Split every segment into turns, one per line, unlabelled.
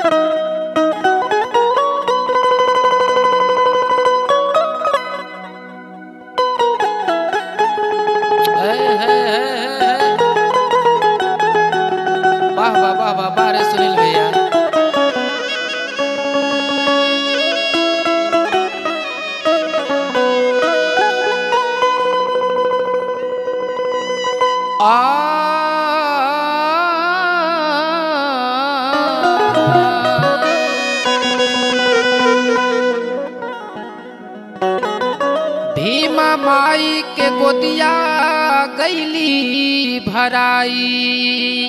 है, है, है, है, है। वाह वाह वाह वाह वाह रे सुनील भैया भीमा माई के गोदिया गैली भराई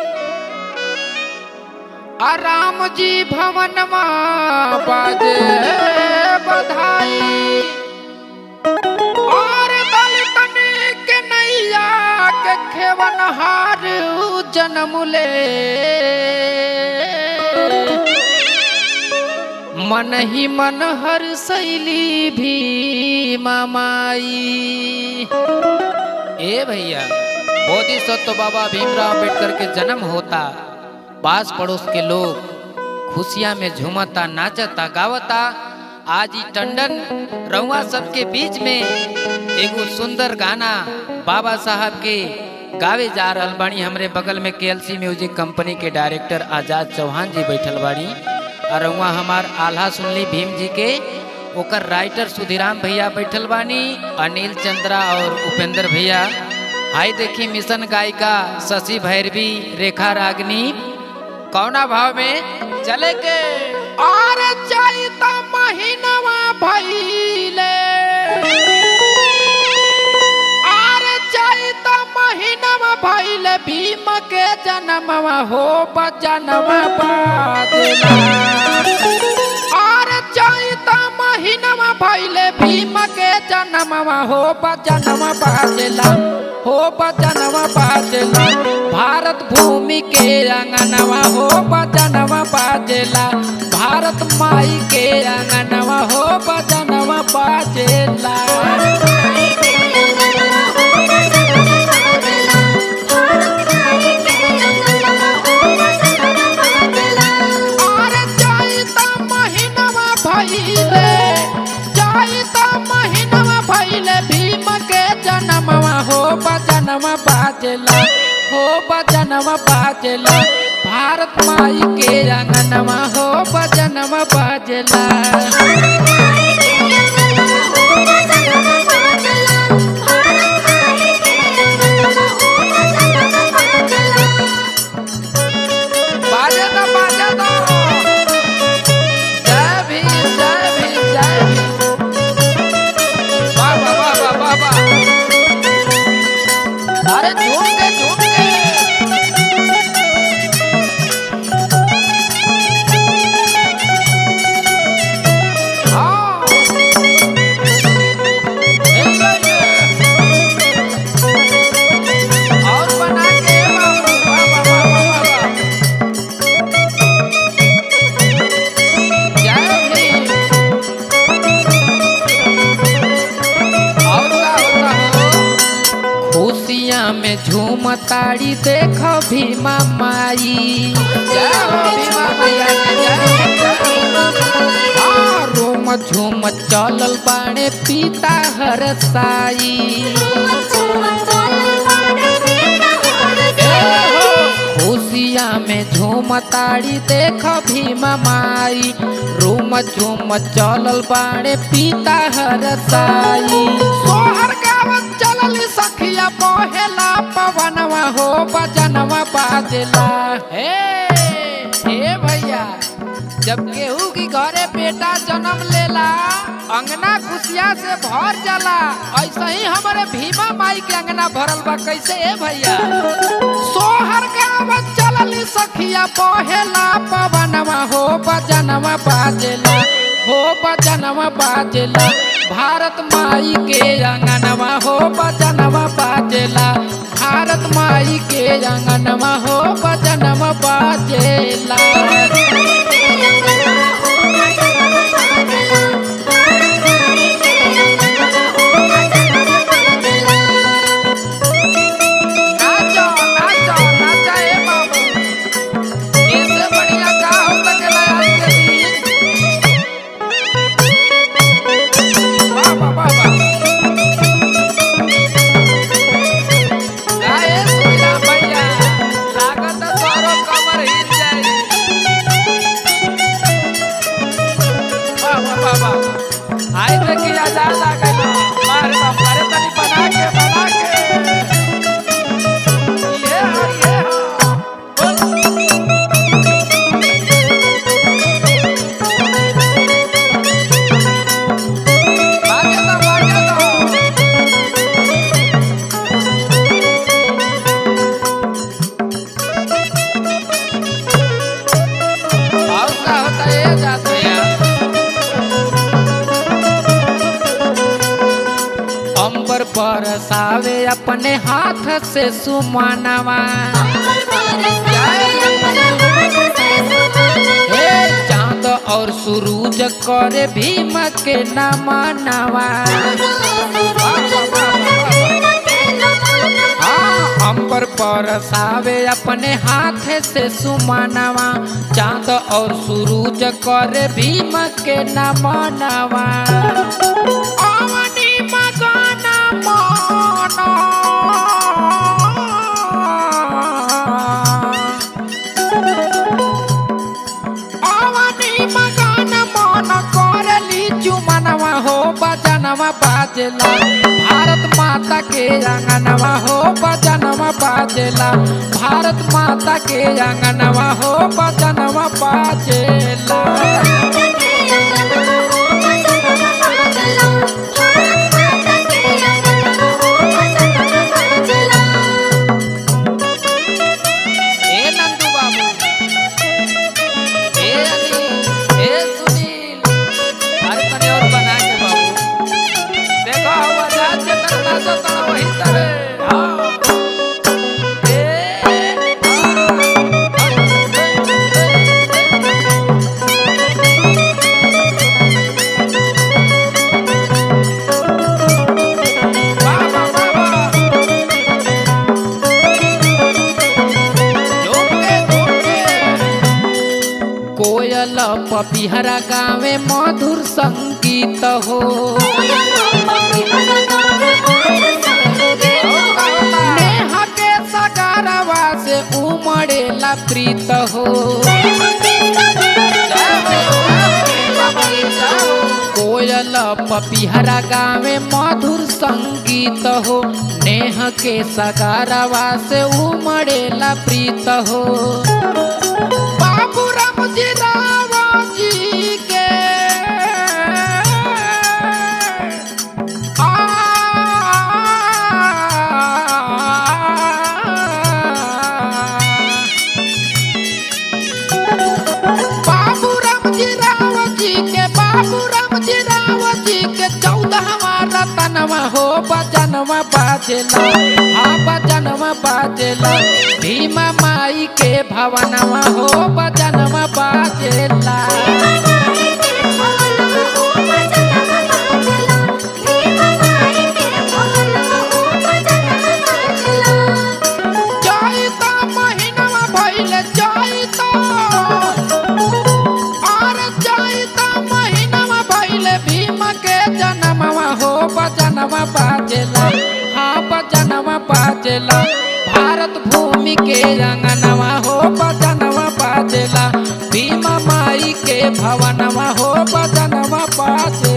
आ राम जी भवनमा बाजे बधाई और दलितन के नैया के खेवनहार जन्म ले मन ही मन हर शैली भी मामाई ए भैया बोधिसत्व बाबा भीमराव अम्बेडकर के जन्म होता पास पड़ोस के लोग खुशियां में झूमता नाचता गावता आज ही टंडन रउआ सबके बीच में एगो सुंदर गाना बाबा साहब के गावे जा रहल बानी हमरे बगल में केएलसी म्यूजिक कंपनी के डायरेक्टर आजाद चौहान जी बैठल बाड़ी और रउआ हमार आल्हा सुनली भीम जी के ओकर राइटर सुधीराम भैया बैठल बानी अनिल चंद्रा और उपेंद्र भैया हाई देखी मिशन गायिका शशि भैरवी रेखा रागनी कौना भाव में चले के और चैता महीनवा भइले और चैता महीनवा भइले भीम के जन्मवा हो बजनवा बाजला और चैता महीनवा भइले भीम के जन्मवा हो बजनवा बाजला हो बजनवा बाजला भारत भूमि के अंगनवा हो बजनवा बाजला भारत माई के अंगनवा हो बजनवा बाजला और चैता महीनवा भइले चैता महीनवा भइले भीम के जन्मवा हो बजनवा बाजला हो बजनवा बाजला भारत माई के अंगनवा हो बजनवा बाजला बाजे दो बाजे दो जय भीम जय भीम जय भीम वाह वाह वाह वाह वाह वाह अरे झूम के झूम के हाँ हिल रही है। और बना के बाबू वाह वाह वाह वाह वाह वाह जय भीम और का होता हो खुशियाँ में झूमताड़ी देख भीमा माई जय हो भीमा मैया के जय हाँ, रोम झूम चलल बाणे पिता हर साई खुशियाँ में झूमताड़ी देख भीमा माई रूम झूम चलल बाणे पिता हर साई सोहर गावत चलल सखिया बहेला पवनवा हो बजनवा बाजला हे हे भैया जब केहू की घरे बेटा जन्म लेला अंगना खुशिया से भर जाला ऐसे ही हमारे भीमा माई के अंगना भरल बा कैसे ए भैया सोहर गावत चलल सखिया बहेला पवनवा हो बजनवा बाजेला हो बजनवा बाजेला भारत माई के अंगनवा हो बजनवा बाजेला भारत माई के अंगनवा हो बजनवा बाजेला नाचो नाचो नाचा ए बाबू इससे बढ़िया का हो सके अपने हाथ से सुमानवा हे चांद और सूरज करे भीम के नमनवा हाँ, अंबर बरसावे अपने हाथ से सुमानवा चांद और सूरज करे भीम के नमनवा अवनी मगन अवनी मगन मन करली चुमनवा हो बजनवा बाजला भारत माता के अंगनवा हो बजनवा बाजला भारत माता के अंगनवा हो बजनवा बाजला ए नंदू बाबू ए अनिल ए सुनील अरे तने और बना के बाबू देखो हम आजाद के तरह नाचो तो वही तरह हाँ ए बाबा बाबा झुमके झुमके कोयल पपिहरा गावे मधुर संगीत हो नेहा के सगारवा से उमड़ेला प्रीत हो कोयल पपिहरा गावे मधुर संगीत हो नेह के सगारवा से उमड़ेला प्रीत हो बाबू राम जी रावा जी के आ बाबू राम जी राव जी के बाबू राम जी राव जी के चौदहवा रतनवा हो बजनवा बाजेला हाँ बजनवा बाजेला भीमा माई के भवनवा हो बजनवा बाजेला चैता महीनवा भइले चैता और चैता महीनवा भइले भीम के जनमवा हो बजनवा बाजेला हाँ बजनवा बाजेला भारत भूमि के अंगनवा हो बजनवा बाजेला भीम माई के भवनवा हो बजनवा बाजेला